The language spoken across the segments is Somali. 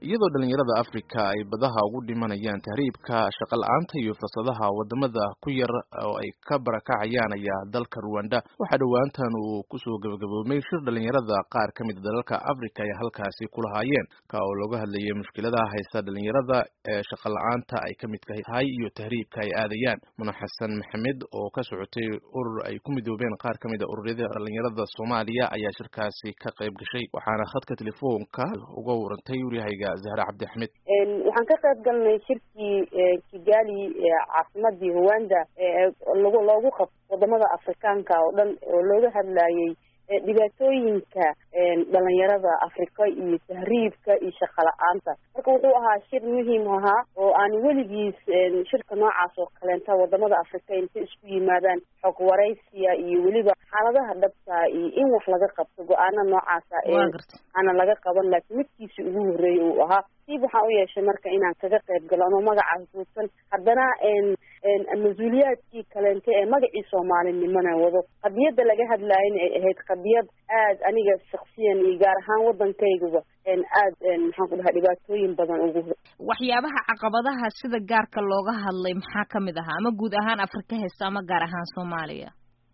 iyadoo dhalinyarada afrika ay badaha ugu dhimanayaan tahriibka shaqa la-aanta iyo fursadaha wadamada ku yar oo ay ka barakacayaan ayaa dalka ruwanda waxaa dhowaantan uu kusoo gabagaboomay shir dhalinyarada qaar ka mida dalalka afrika ay halkaasi kulahaayeen ka oo looga hadlayay mushkiladaha haysta dhalinyarada ee shaqa la-aanta ay ka midka tahay iyo tahriibka ay aadayaan muna xasan maxamed oo ka socotay urur ay ku midoobeen qaar ka mida ururyada dhalinyarada soomaaliya ayaa shirkaasi ka qayb gashay waxaana khadka telefoonka uga warantay waryahayga zahra cabdi axmed waxaan ka qayb galnay shirkii kigali caasimadii rwanda lag loogu qabto wadamada afrikaanka oo dhan oo looga hadlayay dhibaatooyinka dhalinyarada afrika iyo tahriibka iyo shaqa la-aanta marka wuxuu ahaa shir muhiim ahaa oo aan weligiis shirka noocaas oo kaleenta wadamada afrika intay isku yimaadaan xog waraysiya iyo weliba xaaladaha dhabta iyo in wax laga qabto go-aana noocaasa aana laga qaban laakiin midkiisi ugu horreeyay uu ahaa siib waxaan u yeeshay marka inaan kaga qayb galo ama magacaas guudsan haddana mas-uuliyaadkii kaleente ee magacii soomaalinimona wado qadiyadda laga hadlaayana ay ahayd qadiyad aad aniga shaksiyan iyo gaar ahaan waddankaygaba aad maxaan ku dhahaa dhibaatooyin badan ugu waxyaabaha caqabadaha sida gaarka looga hadlay maxaa kamid ahaa ama guud ahaan afrika heesta ama gaar ahaan soomaaliya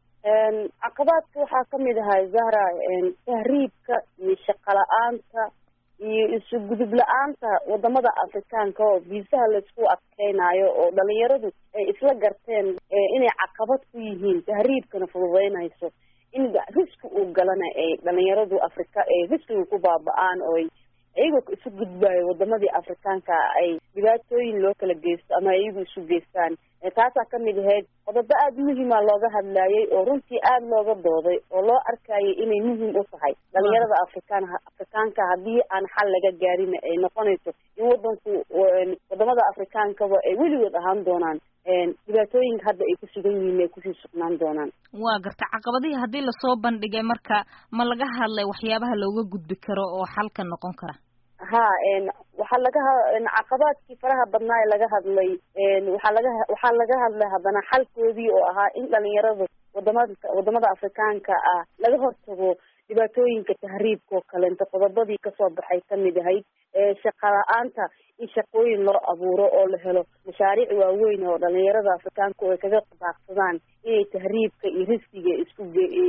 caqabaadka waxaa kamid ahaa zahra tahriibka iyo shaqa la-aanta iyo isu gudub la-aanta wadamada afrikaanka oo viisaha laisku adkeynayo oo dhalinyaradu ay isla garteen inay caqabad ku yihiin tahriibkana fududeynayso in riski uu galana ay dhalinyaradu afrika ay riskiga ku baaba-aan oo iyagoo isu gudbayo wadamadii afrikaanka ay dhibaatooyin loo kala geysto ama iyagu isu geystaan taasaa kamid ahayd qodobo aada muhiima looga hadlayay oo runtii aada looga dooday oo loo arkayay inay muhiim u tahay dhalinyarada afrikaan afrikaanka haddii aan xal laga gaarin ay noqonayso in wadanku wadamada afrikaankaba ay weligood ahaan doonaan dhibaatooyinka hadda ay ku sugan yihiin ay kusii sugnaan doonaan waa garta caqabadihii haddii lasoo bandhigay marka ma laga hadlay waxyaabaha looga gudbi karo oo xalka noqon kara ha waxaa laga caqabaadkii faraha badnaa ee laga hadlay waxaa laga waxaa laga hadlay haddana xalkoodii oo ahaa in dhalinyarada wadamada wadamada afrikaanka ah laga hortago dhibaatooyinka tahriibka oo kaleento qodobadii kasoo baxay kamid ahayd shaqa la-aanta in shaqooyin loo abuuro oo la helo mashaariic waaweyn oo dhalinyarada afrikaanka oo ay kaga baaqsadaan inay tahriibka iyo riskiga isku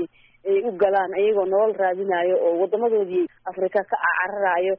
ay u galaan iyagoo nolol raadinayo oo wadamadoodii afrika ka cararayo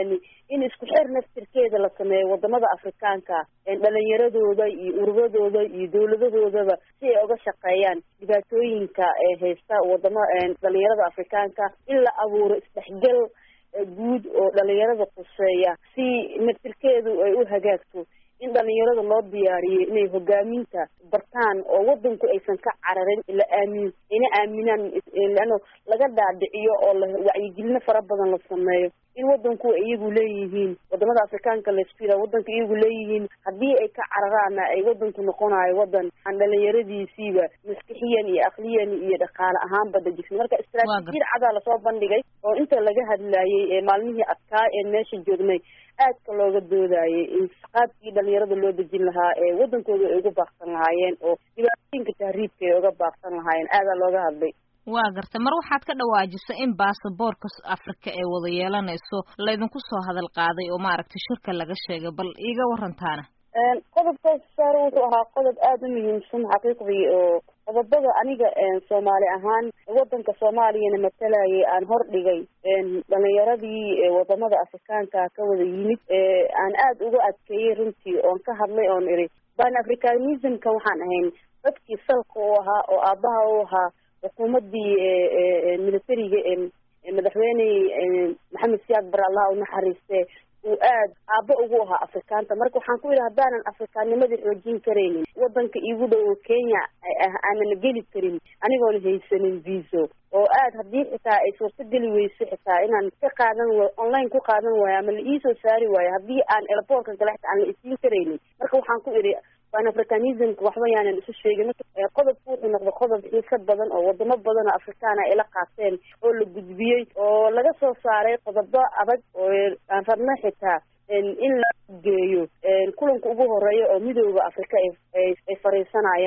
in isku xir naftirkeeda la sameeyo wadamada afrikaanka dhalinyaradooda iyo ururadooda iyo dawladahoodaba si ay uga shaqeeyaan dhibaatooyinka haysta wadama dhalinyarada afrikaanka in la abuuro isdhexgal guud oo dhalinyarada quseeya si naftirkeedu ay u hagaagto in dhalinyarada loo diyaariyay inay hogaaminta bartaan oo wadanku aysan ka cararin la aamin ina aaminaan leano laga dhaadhiciyo oo la wacyigelino fara badan la sameeyo in wadanku iyagu leeyihiin wadamada afrikaanka laisku yidhaha wadanka iyagu leeyihiin haddii ay ka cararaana ay wadanku noqonayo wadan aan dhalinyaradiisiiba maskixiyan iyo akliyan iyo dhaqaale ahaanba dajisan marka istraatiijiyad cadaa lasoo bandhigay oo inta laga hadlayay ee maalmihii adkaa ee meesha joognay aadka looga doodayay in qaabkii dhalinyarada loo dejin lahaa ee wadankooda ay uga baaqsan lahaayeen oo dhibaatooyinka tahriibka ay uga baaqsan lahaayeen aadaa looga hadlay waa garta mar waxaad ka dhawaajisa in baasaboorka afrika ee wada yeelanayso laydinku soo hadal qaaday oo maaragtay shirka laga sheegay bal iiga warantaana qodobkaas saar wuxuu ahaa qodob aada u muhiimsan xaqiiqdii oo qodobada aniga soomaali ahaan wadanka soomaaliyana matalayay aan hor dhigay dhalinyaradii wadamada afrikaanka ka wada yimid aan aada uga adkeeyey runtii oon ka hadlay oon iri ban africanismka waxaan ahayn dadkii salka u ahaa oo aabaha u ahaa xukuumadii militariga madaxweyne maxamed siyaad bar allah u naxariiste uu aad aabo ugu ahaa afrikaanta marka waxaan ku yidhi haddaanan afrikaannimadii xoojin karaynin wadanka iigu dhow oo kenya aanan geli karin anigoona haysanin viso oo aad haddii xitaa ay suurtogeli weyso xitaa inaan ka qaadan wayo online ku qaadan waayo ama la iisoo saari waayo haddii aan airboortka kale xitaa aan la isiin karaynin marka waxaan ku idhi pan africanismka waxba yaanan isu sheegin marka qodobku wuxuu noqday qodob xiisa badan oo wadamo badan oo afrikaana ay la qaateen oo la gudbiyey oo laga soo saaray qodobo adag oo aan rabna xitaa in la geeyo kulanka ugu horeeya oo midooda afrika ay fariisanayaan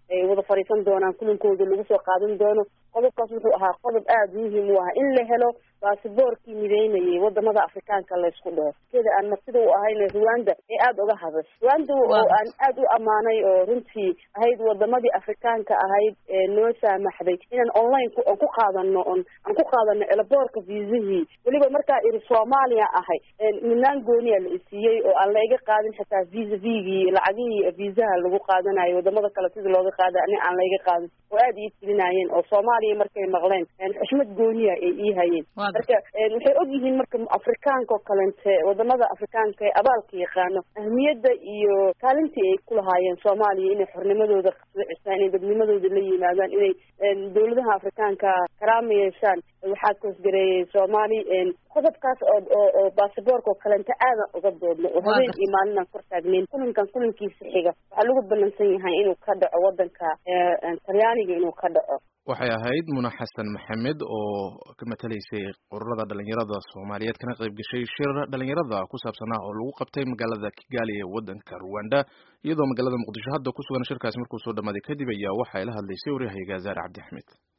ay wada fadhiisan doonaan kulankooda lagu soo qaadan doono qodobkaas wuxuu ahaa qodob aada muhiim u ah in la helo baasiboorkii mideynayay wadamada afrikaanka laysku dhaho keda aan martida u ahayna rwanda ee aada uga haday rwanda oo aan aada u ammaanay oo runtii ahayd wadamadii afrikaanka ahayd ee noo saamaxday inaan online aan ku qaadano on aan ku qaadano elaboorka viisihii weliba markaa iri soomaaliya ahay midnaan gooniya la isiiyey oo aan la iga qaadin xitaa visa vigii lacagihii viisaha lagu qaadanayo wadamada kale sidii looga qaada ani aan la iga qaadin oo aada ii tilinayeen oo soomaaliya markay maqleen xushmad gooniya ay ii hayeen marka waxay og yihiin marka afrikaanka oo kalente wadamada afrikaanka ee abaalka yaqaano ahmiyadda iyo kaalintii ay ku lahaayeen soomaaliya inay xornimadooda cisaan inay dadnimadooda la yimaadaan inay dawladaha afrikaanka karaama yeeshaan waxaa koosgareeyay soomaali qodobkaas oo oo oo basaboorka oo kalente aadan uga doodno oo habeen iyo maalinaan kor taagneyn kulankan kulankiisa xiga waxaa lagu ballansan yahay inuu ka dhaco wadanka talyaaniga inuu ka dhaco waxay ahayd muna xasan maxamed oo ka matalaysay ururada dhalinyarada soomaaliyeed kana qayb gashay shir dhalinyarada ku saabsanaa oo lagu qabtay magaalada kigali ee wadanka rwanda iyadoo magaalada muqdisho hadda ku sugan shirkaasi markuu soo dhamaaday kadib ayaa waxay la hadlaysay waryahayga zaare cabdi axmed